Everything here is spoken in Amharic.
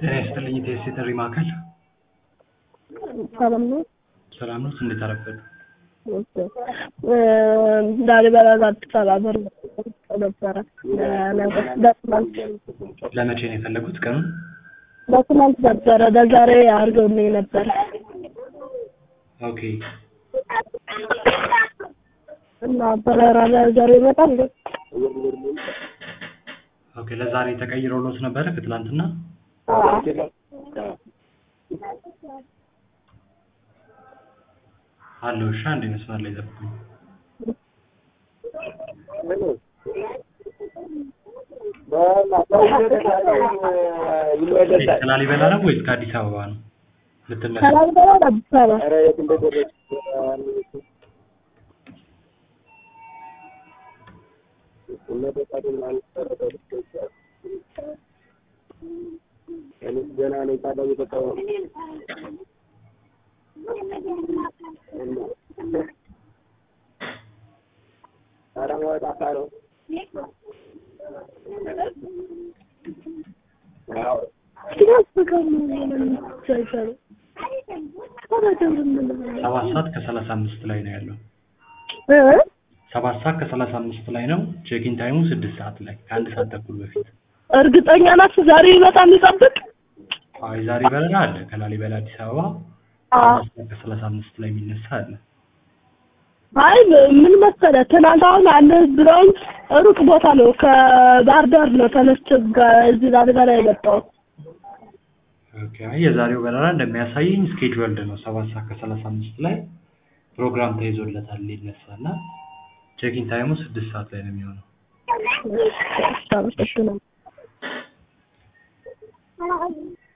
ጤና ይስጥልኝ የቴስት የጥሪ ማዕከል ሰላም ነው። ሰላም ነው እንዴት አረፈዱ ላሊበላ አዲስ አበባ በር ነበረ በትናንት ለመቼ ነው የፈለጉት ቀኑን በትናንት ነበረ ለዛሬ አድርገውልኝ ነበረ ኦኬ እና በረራ ለዛሬ ይመጣል እንዴ? ኦኬ ለዛሬ ተቀይሮሎት ነበረ ከትላንትና አለው እሺ አንድ መስመር ላይ ጠብቁኝ ከላሊበላ ነው ወይስ ከአዲስ አበባ ነው ልትነሱ ከላሊበላ ወደ አዲስ አበባ ሰባት ሰዓት ከሰላሳ አምስት ላይ ነው ያለው ሰባት ሰዓት ከሰላሳ አምስት ላይ ነው ቼኪን ታይሙ ስድስት ሰዓት ላይ ከአንድ ሰዓት ተኩል በፊት እርግጠኛ ናት ዛሬ ይመጣል የሚጠብቅ አይ ዛሬ በረራ አለ ከላሊበላ አዲስ አበባ ሰባት ሰዓት ከሰላሳ አምስት ላይ የሚነሳ አለ አይ ምን መሰለህ ትናንት አሁን አለ ብለውኝ ሩቅ ቦታ ነው ከባህር ዳር ነው ተነስቼ ጋ- እዚህ ላሊበላ የመጣሁት ኦኬ አይ የዛሬው በረራ እንደሚያሳየኝ ስኬጁልድ ነው ሰባት ሰዓት ከሰላሳ አምስት ላይ ፕሮግራም ተይዞለታል ሊነሳ እና ቼኪን ታይሙ ስድስት ሰዓት ላይ ነው የሚሆነው አመሰግናለሁ